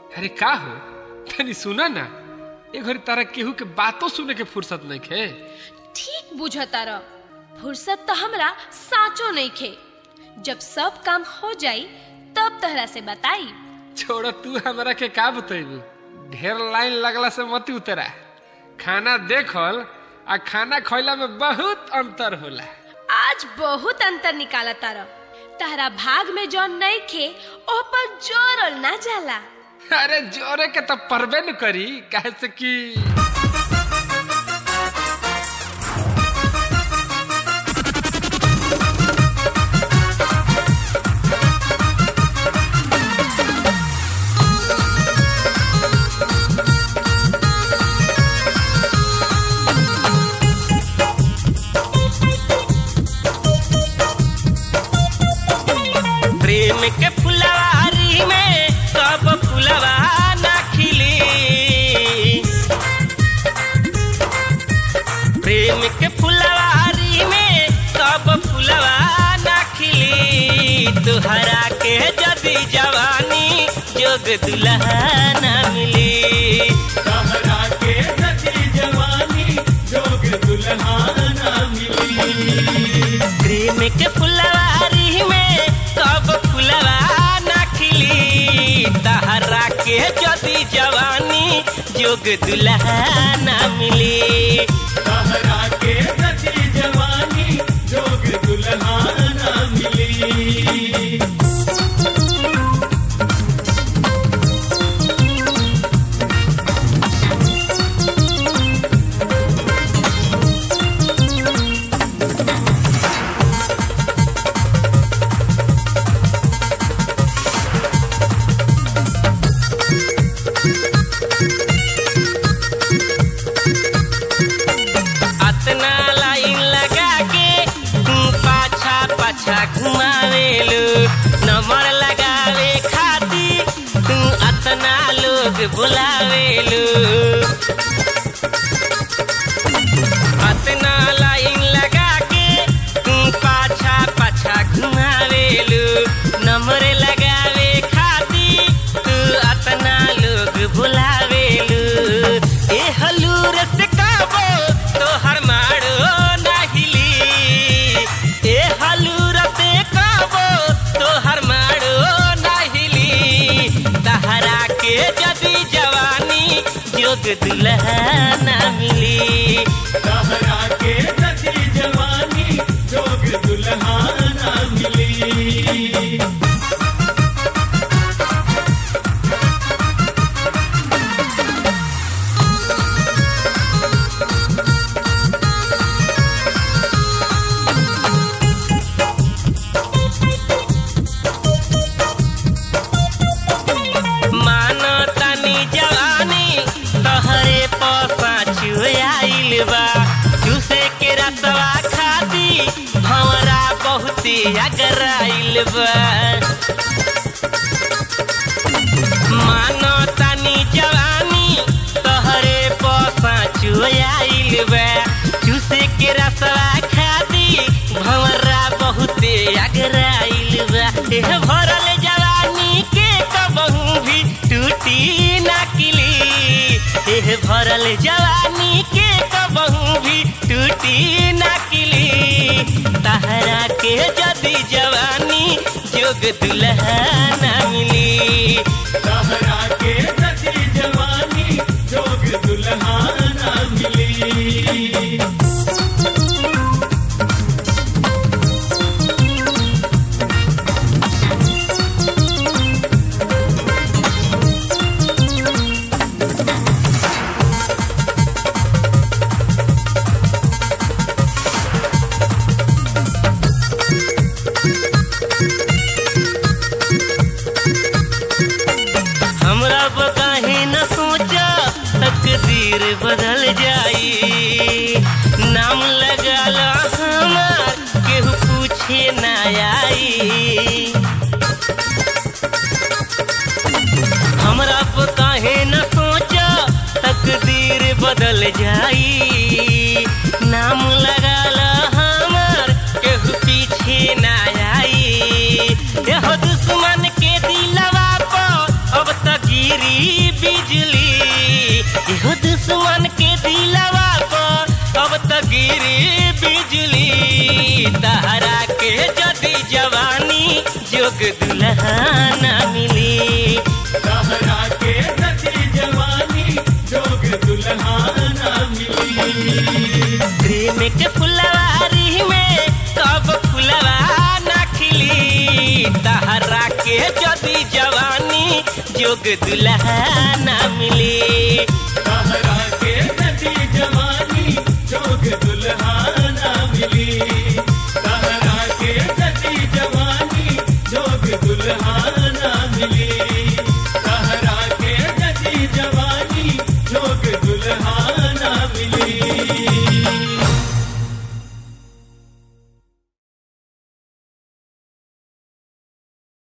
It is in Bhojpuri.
अरे का हो तनी सुना ना ए घड़ी तारा केहू के बातों सुने के फुर्सत नहीं खे ठीक बुझतार फुर्सत तो हमरा साचो नहीं खे जब सब काम हो जाई तब तहरा से बताई छोड़ तू हमरा के का बतेबू ढेर लाइन लगला से मत उतरा खाना देखल आ खाना खैला में बहुत अंतर होला आज बहुत अंतर निकाला तार तहरा भाग में जौन नहीं खे ओ पर जोरल ना जाला अरे जोरे के तो परबे न करी काहे से कि प्रेम के फुलवारी में कब फुलवा ना खिली प्रेम के फुलवारी में कब फुलवा ना खिली तुहरा के जदी जवानी जोग दुल्हा ना मिली कहरा के सची जवानी जोग दुल्हा ना मिली प्रेम के फुलवारी में कब फुलवा ना खिली तहरा के जदी जवानी जोग दुल्हा ना मिली कहरा के सची जवानी जोग दुल्हा ना मिली अतना लाइन लगा के तू पाछा पाछा घुमावेलू नंबर लगावे खाती तू अतना लोग बुलावेलू अतना लाइन लगा के तू पाछा पाछा घुमावेलू नंबर लगावे खाती तू अतना लोग बुलावेलू ए हलूर से काबो तोहर मारो नाहिली ए हलूर से काबो तोहर मारो नाहिली तहरा के जदी जवानी जोग दुल्हा ना मिली कहरा के सची जवानी जोग दुल्हा ना मिली मानो तनी जवानी तहरे पसा छुआइल बा चूसे के रसवा खाती भंवरा बहुती अगराइल बा मानो तनी जवानी तहरे पसा छुआइल बा चूसे के रसवा खाती भंवरा बहुते अगराइल बा एह भरल जवानी के कबहू भी टूटी ना किली एह भरल जवानी के कबहू भी टूटी ना किली तहरा के जदी जवानी जोग दुल्हा ना मिली कहरा के सची जवानी जोग दुल्हा ना मिली हमरा काहे न सोचा तकदीर बदल जाई नाम लगाला हमार केहू पूछे ना आई हमरा काहे न सोचा तकदीर बदल जाई नाम लगाला हमार केहू पीछे ना आई एहो दुश्मन के दिलवा पर अब तक गिरी बिजली इहो दुश्मन के दिलवा पर अब त गिरी बिजली तहरा के जदी जवानी जोग दुल्हा ना मिली सहरा के सची जवानी जोग दुल्हाना मिली प्रेम के फुलवारी में कब फुलवा ना खिली तहरा के जदी जवानी जोग दुल्हा ना मिली सहरा के सची जवानी जोग दुल्हाना मिली सहरा के सची जवानी जोग दुल्हाना मिली